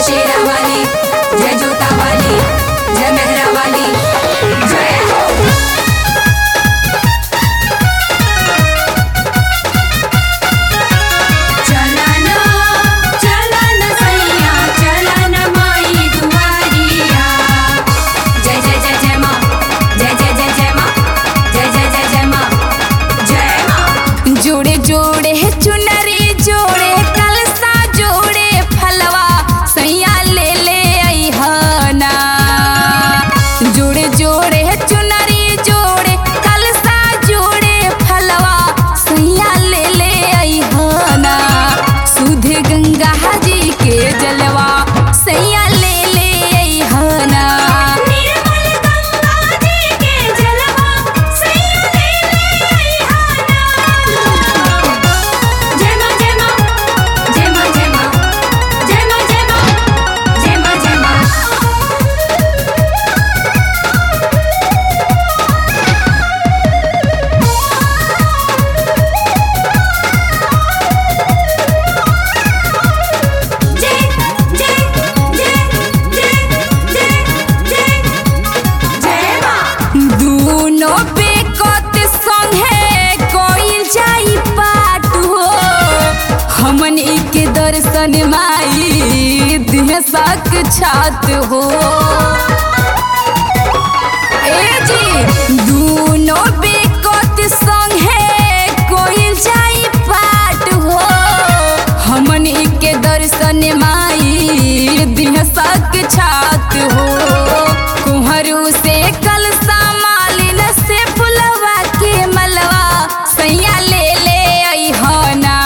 शेरा वाली जय जोता वाली जय मेहरा वाली जय हो चलन चलन सैया चलन माई दुआरिया जय जय जय जय माँ जय जय जय जय माँ जय जय जय जय माँ जय माँ जोड़े जोड़े चुनरी जोड़े कलसा जोड़े फलवा सैया ले ले अइहना जोड़े जोड़े चुनरी जोड़े कलसा जोड़े फलवा सैया ले ले अइहना सुध गंगा जी के जलवा सैया ले ले अइहना निर्मल गंगा जी के जलवा सैया ले ले अइहाना जय माँ जय माँ जय माँ जय माँ जय माँ जय माँ जय माँ जय माँ जय जय जय जय जय जय जय माँ दूनो बेकत संगे कोइल जाई पाट हो हमन के दर्शन माई दिह सक छात हो ए जी दूनो बेकत संगे कोइल जाई पाट हो हमन के दर्शन माई दिह सक छात हो कुहरू से कलसा मालिन से फुलवा के मलवा सैया ले ले अइहना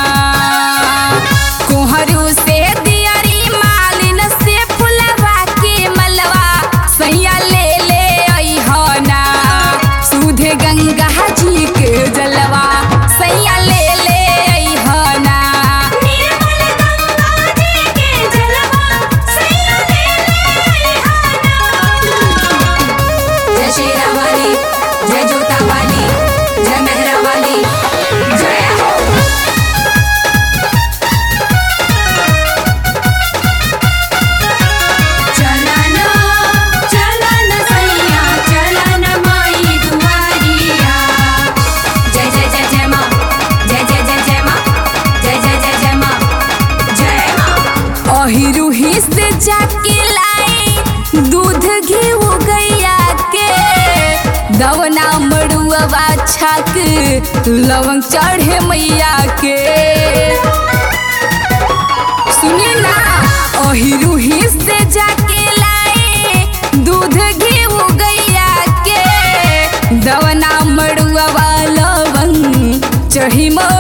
कुहरू से दियरी मालिन से फुलवा के मलवा सैया ले ले अइहना सुधे गंगा जी के जलवा सैया ले ले अइहना निर्मल गंगा जी के जलवा सैया ले ले अइहाना जय शेरा वाली जय जोता वाली जय मेहरा वाली जय हो चलन चलन सैया चलन माई दुआरिया जय जय जय जय माँ जय जय जय जय माँ जय जय जय जय माँ जय माँ अहिरुही से जाके लाई दूध घी गैया के दवना मड़ुआ छाक लवंग चढ़े मैया के सुनी ना अहिरुही से जाके लाई दूध घी गैया के दवना मड़ुआ लवंग चढ़ी मोर